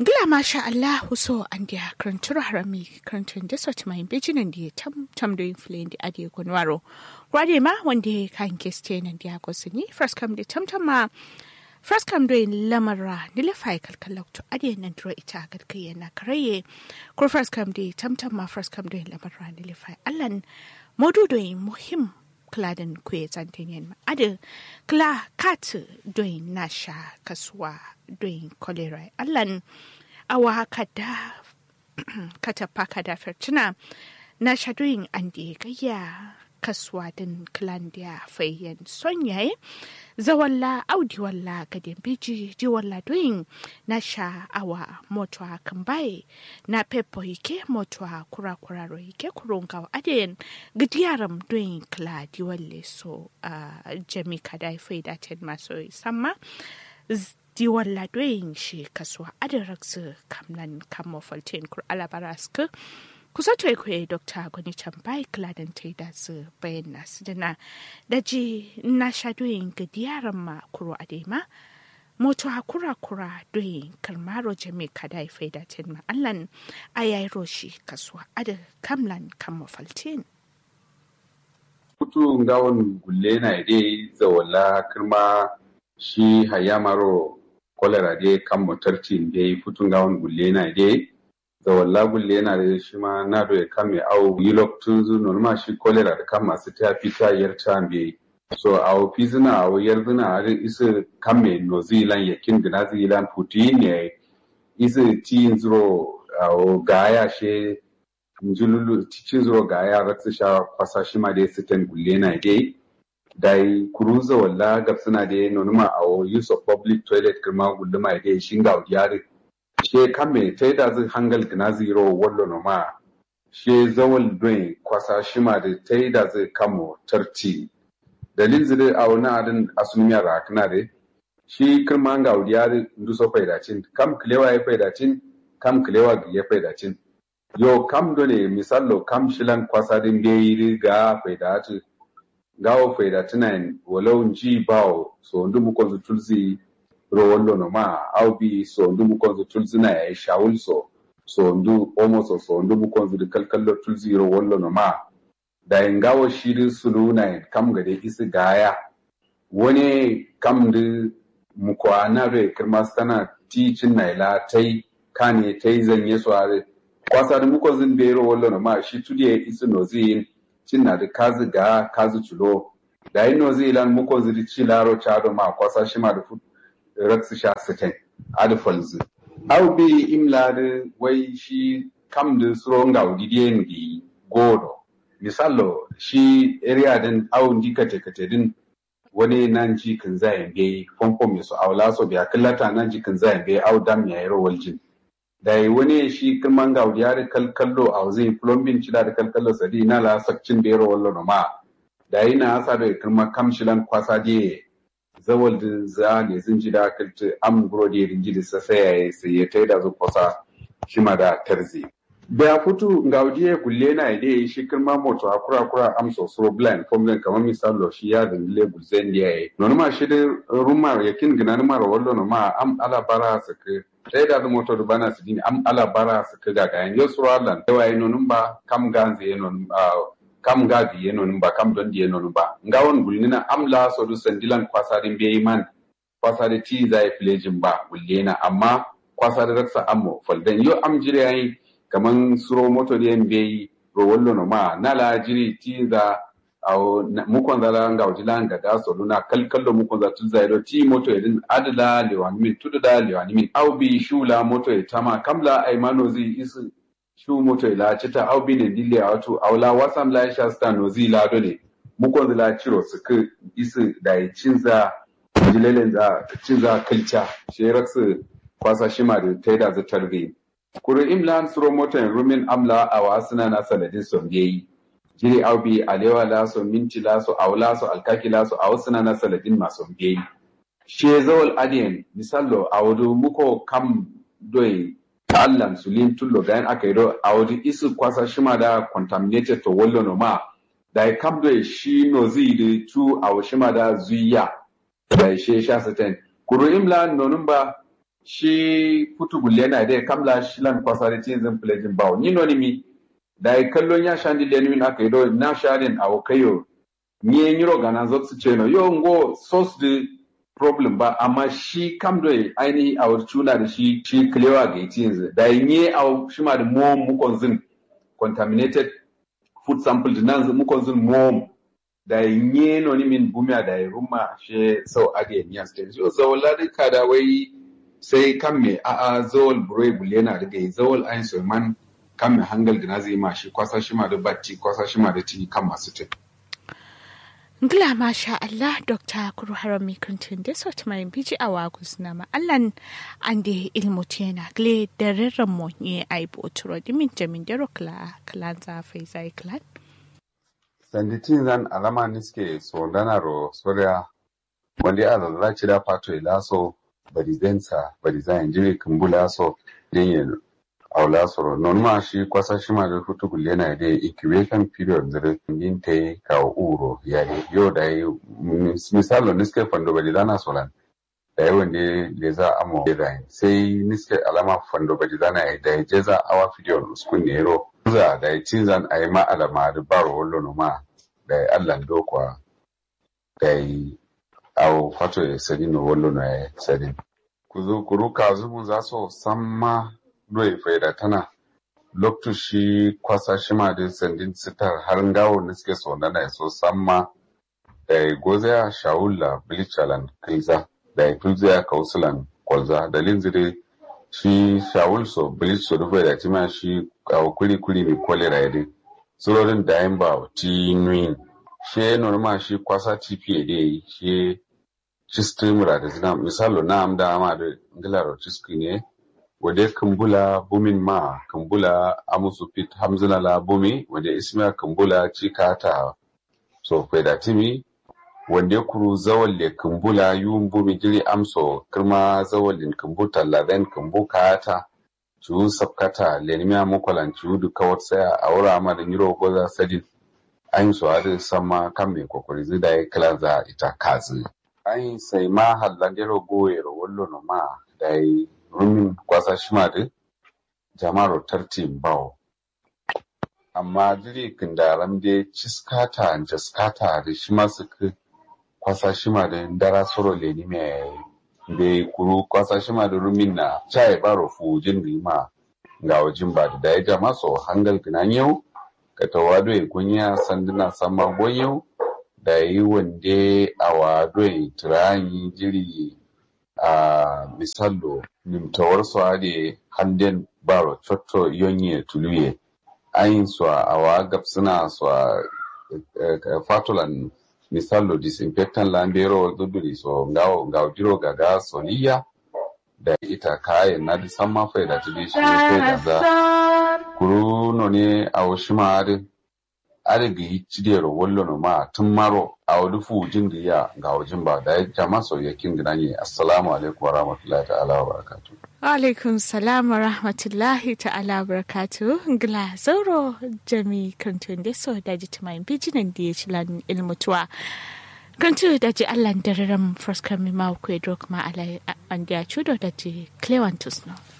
Gila masha Allah so an dia krantur harami krantun da sot mai bejinan da tam tam do influen di ade kunwaro. Kwade ma wanda kan keste nan dia ko sini first come da tam tam ma first come do lamara ni le fai kalkalau to ade nan dro ita gad kai na karaye ko first come da tam tam ma first come do lamara ni le fai allan modu do muhim kladan kwe zantenyen ma ade kla kat doin nasha kaswa doin kolera allan awa kada kata paka da fertina na shadoyin an da gayya kaswa din klandiya fayyan sonyaye zawalla audi walla gadin biji ji walla doyin na sha awa motwa kambaye na pepo yake motwa kura kura ro yake kurunga aden gidiyaram doyin kla di walle so uh, jami kada faida ten maso samma di walla doyin shi kaswa adaraksu kamnan kamo falten kur alabaraska kusa to kwe dr gwani chambai kladan ta da su bayan nasu dana da ji na sha doyin ga diyaran ma kuro adema moto hakura kura doyin kalmaro jami kada ya faida ten ma allan ayayi roshi kaswa ada kamlan kamo falten kutu ngawon gulle na ide zawala kirma shi hayamaro kolera de kan motarti de futu ngawon gulle na ide zawalla gulle na da shi ma na do ya kame au yilok tunzu norma shi kolera da kan masu ta fita yarta be so au fizina au yarzina a isa kame no zilan yakin gina zilan puti ne isa ti zuro au gaya she njululu cikin zuro gaya ratsa sha kwasa shi ma da sitan gulle na dai dai kuruza walla gabsina da nonuma au use of public toilet kirma gulluma dai shinga yari she kame ta da zai hangal gina zero wallo no ma she zawal doin kwasa shima da ta da zai kamo tarti dalil zai a wani adin asumiya rakna da shi kirma ga wudiyar nduso faidacin kam kilewa ya faidacin kam kilewa ya faidacin yo kam dole misallo kam shilan kwasa din bai ga faidacin gawo faidacin walau ji bawo so ndu mu ko tulzi ro wallo no ma aw bi so ndu mu konzo tulzina ya shawul so so ndu omo so so ndu mu konzo de kalkallo tulzi ro wallo no ma da ngawo shiri sulu na kam ga de isi gaya wani kam de mu ko anare kirma sana ticin na ila tai kane tai zanye so are kwasa da mu konzo be ro wallo no ma shi tudiye isi no zin cin na da kazi ga kazi chulo da ino zilan mu konzo di chilaro chado ma kwasa shi ma da futu raksu sha sitin adifalzu au bi imla da wai shi kam da suron ga udidiyen gi godo misalo shi area din au ndi kate kate din wani nan ji kan zayen be fomfom mai su aula so biya kallata nan ji kan zayen be au dam ya yaro waljin da wani shi kirman ga udiyar kalkallo a zai plumbing cida da kalkallo sadi na la sakcin da yaro wallo no ma da yana asa da kirma kamshilan kwasa je zawal din za ne sun ji da kalta am grodi rinji da sa sai sai ya tai da zuwa shi ma da tarzi da futu ngaudiye gulle na ide shi kirma moto akura kura am so so blind formula kamar misalo shi ya da le gulzen da yayi no ma shi da rumar yakin gina ma wallo no ma am ala bara sake sai da moto da bana su dini am ala bara sake ga ga yan yusralan da wayi no ba kam ganze no kam gagi yeno ba kam don di yeno ba ngawon gulnina am la so du sandilan kwasarin be man kwasare ti za ya filejin ba gullena amma kwasare raksa ammo faldan yo am jire yayi kaman suro moto de be ro wollo no ma nala jiri ti za aw mukon zala nga wajila nga da so luna kalkallo mukon za tu zairo ti moto edin adala lewani min tududa lewani min aw bi shula moto e tama kamla ay manozi isu shu moto ila cita au bine dille a wato aula wasam la sha sta no zi la dole mu kon la ciro su ku isu da yi cinza jilelen za cinza kalcha she raksu kwasa shima da taida za tarbi kuru imlan suro moto en rumin amla a wasuna na saladin son yayi jiri au bi alewa la so minti la so aula so alkaki la so awsuna na saladin maso yayi she zawal adien misallo awdu muko kam doi ta'allam su lin tullo gayan aka yi do a wajen isu kwasa shima da contaminated to wallo no ma da ya kam do shi no zi da tu a shima da zuya da ya she sha saten kuru imla nonun ba shi putu gulle na dai kamla shilan kwasari tinzin plejin bawo ni noni mi da yi kallon ya shandi da ni aka yi do na sharin a kayo ni yin yiro gana zo su ce no yo ngo sos the problem ba amma shi kam do aini a wurcuna da shi shi klewa ga tinzin da yi ni a shi ma da mo mu konzin contaminated food sample nan mu konzin mo da yi ni no ni min bumia da yi rumma she so ade ni aste so so ladi kada wai sai kan me a a zawal burai bule na daga yi zawal ayin sulman kan me hangal gina zai ma shi kwasa shi ma da batti kwasa shi ma da tini kan masu tin. Ngila masha Allah Dr. Kuru Harami Kuntun da sauti mai biji a wagus na ma'allan an da ilmu tena gle da rarren mu ne a yi boturo dimin jamin da rokla kalan zafai zai kalan. Sanditin zan alama niske so danaro soria wanda ya lalace da fato ilaso barizensa barizen jiri kumbula so yin aula soro non ma shi kwasa shi ma da hutu gulle na da incubation period da yin ta yi kawo uro ya yi yau da yi misalo niske fando barizana solan da yi wanda le za a mo da sai niske alama fando barizana ya da ya je za awa fidiyon uskun ne ro za da yi cinzan a yi ma alama da baro wallo no ma da yi allan dokwa da yi awo fato ya sadi no wallo na ya sadi kuzo kuruka zumu za so samma doye faida tana loktu shi kwasa shi ma da sandin sitar har ngawo na suke so na so samma da ya goza ya shawula bilichalan kilza da ya kilza ya kausulan kwalza da linzire shi shawul so bilich so da faida tima shi kawo kuli kuli mai kwalera ya dai surorin da yin ba ti nuyin shi norma shi kwasa tpa da yi shi shi streamer da zina misalo na amda ama da ngilaro ciski ne wade kambula bumin ma kambula amusu fit hamzina la bumi wade ismiya kambula cika ta so faida timi wande kuru zawalle kambula yun bumi jiri amso kirma zawallin kambuta laben kambu kata cu sabkata lenimiya mukwalan cu duka wata saya a wura ma da niro goza sadin an so adi sama kan mai kokori zida ya kila za ita kazi an sai ma hallandero goyero wallo no ma da yi rumin kwasa shima da jama'ar tartin bawo amma diri kindaram da ciskata jaskata da shi masu kwasa shima da dara soro leni mai da kuru kwasa shima da rumin na chai baro fujin rima ga wajen ba da ya jama so hangal ginan yau ka tawado ya kunya sanduna sama yau da yi wande a wado ya tirayi jiri a misallo nimtawar su ade handen baro cotto yonye tuluye ayin su a wa gabsuna su a fatulan misallo disinfectant lambero duduri so ngawo ngawo diro gaga soliya da ita kayan na disan mafai da tudi shi ne da za kuru no ne a washima adin adin ga yi cidiyar wallo no ma tun maro a wadi fujin da ya ga wajen ba da ya jama sauyakin gina ne assalamu alaikum wa rahmatullahi ta'ala wa barakatu alaikum salam wa rahmatullahi ta'ala wa barakatu gila zauro jami kantun da so da ji tumayin bijinan da ya ci lan ilmutuwa kantu da ji allan dararam first kami ma ku edro kuma ala an da ya cudo da ji clewantus no